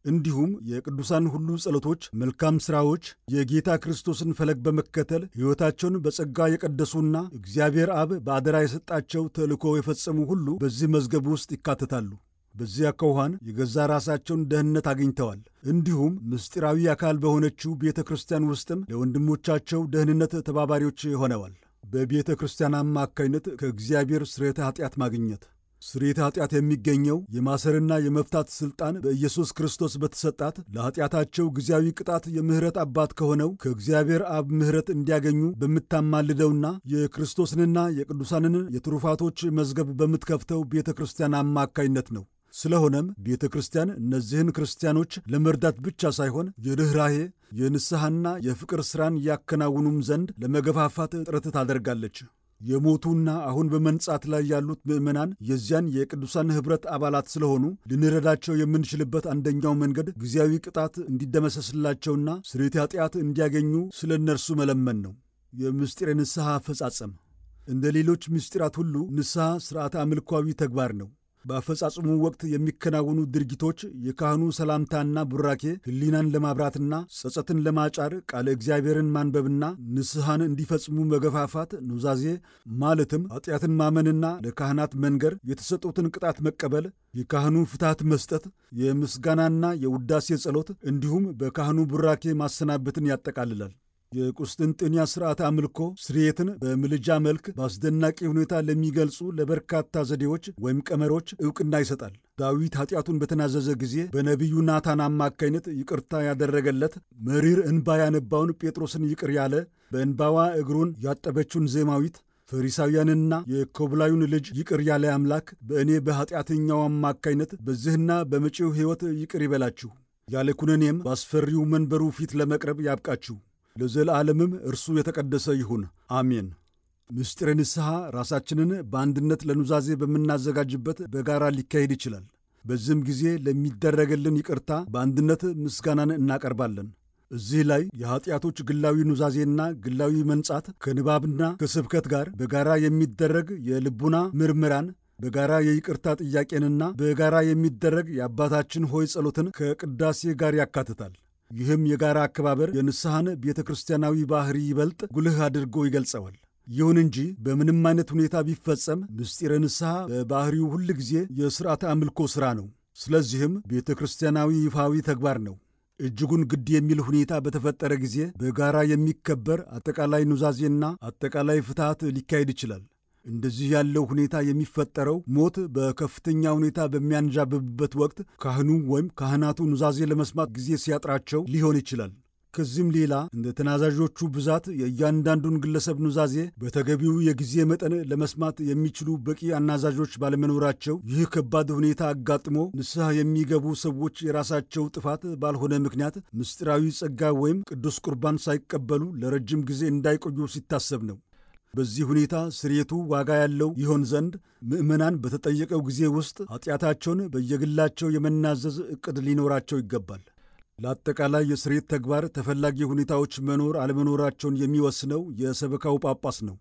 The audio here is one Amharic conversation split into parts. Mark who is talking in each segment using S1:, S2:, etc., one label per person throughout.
S1: እንዲሁም የቅዱሳን ሁሉ ጸሎቶች፣ መልካም ሥራዎች የጌታ ክርስቶስን ፈለግ በመከተል ሕይወታቸውን በጸጋ የቀደሱና እግዚአብሔር አብ በአደራ የሰጣቸው ተልእኮ የፈጸሙ ሁሉ በዚህ መዝገብ ውስጥ ይካተታሉ። በዚያ አኳኋን የገዛ ራሳቸውን ደህንነት አግኝተዋል። እንዲሁም ምስጢራዊ አካል በሆነችው ቤተ ክርስቲያን ውስጥም ለወንድሞቻቸው ደህንነት ተባባሪዎች ሆነዋል። በቤተ ክርስቲያን አማካይነት ከእግዚአብሔር ስርየተ ኃጢአት ማግኘት ስርየተ ኃጢአት የሚገኘው የማሰርና የመፍታት ሥልጣን በኢየሱስ ክርስቶስ በተሰጣት ለኃጢአታቸው ጊዜያዊ ቅጣት የምሕረት አባት ከሆነው ከእግዚአብሔር አብ ምሕረት እንዲያገኙ በምታማልደውና የክርስቶስንና የቅዱሳንን የትሩፋቶች መዝገብ በምትከፍተው ቤተ ክርስቲያን አማካይነት ነው። ስለሆነም ቤተ ክርስቲያን እነዚህን ክርስቲያኖች ለመርዳት ብቻ ሳይሆን የርኅራሄ የንስሐና የፍቅር ሥራን ያከናውኑም ዘንድ ለመገፋፋት ጥረት ታደርጋለች። የሞቱና አሁን በመንጻት ላይ ያሉት ምዕመናን የዚያን የቅዱሳን ኅብረት አባላት ስለሆኑ ልንረዳቸው የምንችልበት አንደኛው መንገድ ጊዜያዊ ቅጣት እንዲደመሰስላቸውና ስርየተ ኃጢአት እንዲያገኙ ስለ እነርሱ መለመን ነው። የምስጢር ንስሐ አፈጻጸም እንደ ሌሎች ምስጢራት ሁሉ ንስሐ ሥርዓተ አምልኳዊ ተግባር ነው። በአፈጻጽሙ ወቅት የሚከናወኑ ድርጊቶች የካህኑ ሰላምታና ቡራኬ ሕሊናን ለማብራትና ጸጸትን ለማጫር ቃለ እግዚአብሔርን ማንበብና ንስሐን እንዲፈጽሙ መገፋፋት ኑዛዜ ማለትም ኃጢአትን ማመንና ለካህናት መንገር፣ የተሰጡትን ቅጣት መቀበል፣ የካህኑ ፍትሐት መስጠት፣ የምስጋናና የውዳሴ ጸሎት እንዲሁም በካህኑ ቡራኬ ማሰናበትን ያጠቃልላል። የቁስጥንጥንያ ሥርዓተ አምልኮ ስርየትን በምልጃ መልክ በአስደናቂ ሁኔታ ለሚገልጹ ለበርካታ ዘዴዎች ወይም ቀመሮች ዕውቅና ይሰጣል። ዳዊት ኃጢአቱን በተናዘዘ ጊዜ በነቢዩ ናታን አማካይነት ይቅርታ ያደረገለት፣ መሪር እንባ ያነባውን ጴጥሮስን ይቅር ያለ፣ በእንባዋ እግሩን ያጠበችውን ዜማዊት ፈሪሳውያንና የኮብላዩን ልጅ ይቅር ያለ አምላክ በእኔ በኃጢአተኛው አማካይነት በዚህና በመጪው ሕይወት ይቅር ይበላችሁ፣ ያለ ኩነኔም በአስፈሪው መንበሩ ፊት ለመቅረብ ያብቃችሁ ለዘለዓለምም እርሱ የተቀደሰ ይሁን አሜን። ምስጢረ ንስሐ ራሳችንን በአንድነት ለኑዛዜ በምናዘጋጅበት በጋራ ሊካሄድ ይችላል። በዚህም ጊዜ ለሚደረገልን ይቅርታ በአንድነት ምስጋናን እናቀርባለን። እዚህ ላይ የኀጢአቶች ግላዊ ኑዛዜና ግላዊ መንጻት ከንባብና ከስብከት ጋር በጋራ የሚደረግ የልቡና ምርምራን በጋራ የይቅርታ ጥያቄንና በጋራ የሚደረግ የአባታችን ሆይ ጸሎትን ከቅዳሴ ጋር ያካትታል። ይህም የጋራ አከባበር የንስሐን ቤተ ክርስቲያናዊ ባሕሪ ይበልጥ ጉልህ አድርጎ ይገልጸዋል። ይሁን እንጂ በምንም አይነት ሁኔታ ቢፈጸም ምስጢረ ንስሐ በባሕሪው ሁል ጊዜ የሥርዓተ አምልኮ ሥራ ነው። ስለዚህም ቤተ ክርስቲያናዊ ይፋዊ ተግባር ነው። እጅጉን ግድ የሚል ሁኔታ በተፈጠረ ጊዜ በጋራ የሚከበር አጠቃላይ ኑዛዜና አጠቃላይ ፍትሐት ሊካሄድ ይችላል። እንደዚህ ያለው ሁኔታ የሚፈጠረው ሞት በከፍተኛ ሁኔታ በሚያንዣብብበት ወቅት ካህኑ ወይም ካህናቱ ኑዛዜ ለመስማት ጊዜ ሲያጥራቸው ሊሆን ይችላል። ከዚህም ሌላ እንደ ተናዛዦቹ ብዛት የእያንዳንዱን ግለሰብ ኑዛዜ በተገቢው የጊዜ መጠን ለመስማት የሚችሉ በቂ አናዛዦች ባለመኖራቸው ይህ ከባድ ሁኔታ አጋጥሞ ንስሐ የሚገቡ ሰዎች የራሳቸው ጥፋት ባልሆነ ምክንያት ምስጢራዊ ጸጋ ወይም ቅዱስ ቁርባን ሳይቀበሉ ለረጅም ጊዜ እንዳይቆዩ ሲታሰብ ነው። በዚህ ሁኔታ ስርየቱ ዋጋ ያለው ይሆን ዘንድ ምዕመናን በተጠየቀው ጊዜ ውስጥ ኃጢአታቸውን በየግላቸው የመናዘዝ ዕቅድ ሊኖራቸው ይገባል። ለአጠቃላይ የስርየት ተግባር ተፈላጊ ሁኔታዎች መኖር አለመኖራቸውን የሚወስነው የሰበካው ጳጳስ ነው።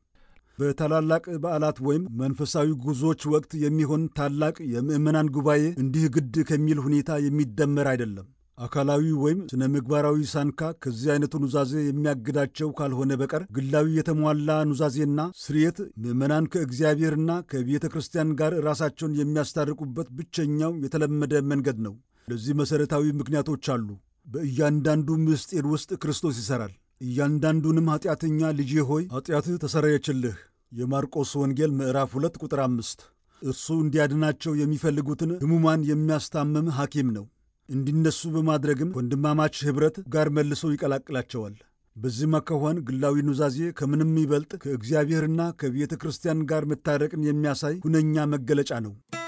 S1: በታላላቅ በዓላት ወይም መንፈሳዊ ጉዞዎች ወቅት የሚሆን ታላቅ የምዕመናን ጉባኤ እንዲህ ግድ ከሚል ሁኔታ የሚደመር አይደለም። አካላዊ ወይም ስነ ምግባራዊ ሳንካ ከዚህ አይነቱ ኑዛዜ የሚያግዳቸው ካልሆነ በቀር ግላዊ የተሟላ ኑዛዜና ስርየት ምዕመናን ከእግዚአብሔርና ከቤተ ክርስቲያን ጋር ራሳቸውን የሚያስታርቁበት ብቸኛው የተለመደ መንገድ ነው። ለዚህ መሠረታዊ ምክንያቶች አሉ። በእያንዳንዱ ምስጢር ውስጥ ክርስቶስ ይሠራል። እያንዳንዱንም ኀጢአተኛ ልጄ ሆይ ኀጢአትህ ተሰረየችልህ የማርቆስ ወንጌል ምዕራፍ 2 ቁጥር 5 እርሱ እንዲያድናቸው የሚፈልጉትን ሕሙማን የሚያስታምም ሐኪም ነው። እንዲነሱ በማድረግም ወንድማማች ኅብረት ጋር መልሶ ይቀላቅላቸዋል። በዚህ አኳኋን ግላዊ ኑዛዜ ከምንም ይበልጥ ከእግዚአብሔርና ከቤተ ክርስቲያን ጋር መታረቅን የሚያሳይ ሁነኛ መገለጫ ነው።